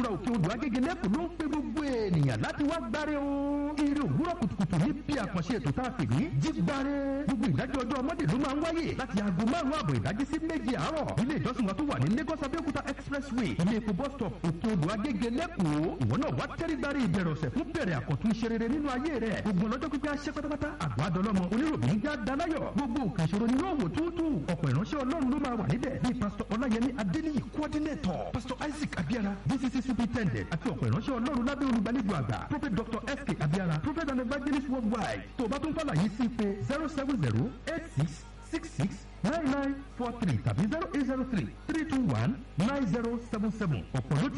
òkè odò agége lẹ́kọ̀ọ́ ló ń pe gbogbo ènìyàn láti wá gbáre o. eré òwúrọ̀ kùtùkùtù ní bí àkànṣe ètò tá a pè ní jígbáre. gbogbo ìdájọ́ ọjọ́ ọmọdé ló máa ń wáyé láti aago márùn-ún àbọ̀ ìdájí sí méje àárọ̀. ilé ìjọsìn wa tó wà ní Lagos Abẹ́òkúta expressway ilé epo bus stop òkè odò agége lẹ́kọ̀ọ́. ìwọ náà wá tẹ́rí gbáre ìbẹ̀rẹ̀ ọ̀sẹ̀ fún bẹ̀rẹ̀ àkọ́tún iṣẹ́ rere nínú ayé rẹ̀. gbogbo ọlọ́jọ́ pípẹ́ aṣẹ́ pátápátá àgbà dọlọ́mọ oníròbìn já dalayọ̀. gbogbo nǹkan ìṣòro ni yóò wò túútú. ọ̀pọ̀ ìránṣẹ́ ọlọ́run ló máa wà níbẹ̀ bíi pásítọ̀ ọláyẹmí adéníyì coordinator pásítọ̀ isaac abiara dcc superintendent àti ọ̀pọ̀ ìránṣẹ́ ọlọ́run lábẹ́ olùgbàlejò àgbà prophet dr sk abiara prophet and evangelist worldwide tó o bá tún fàlàyé sí pé zero seven zero eight six six six nine nine four three tàbí zero eight zero three three two one nine zero seven seven ọ̀pọ̀ ló ti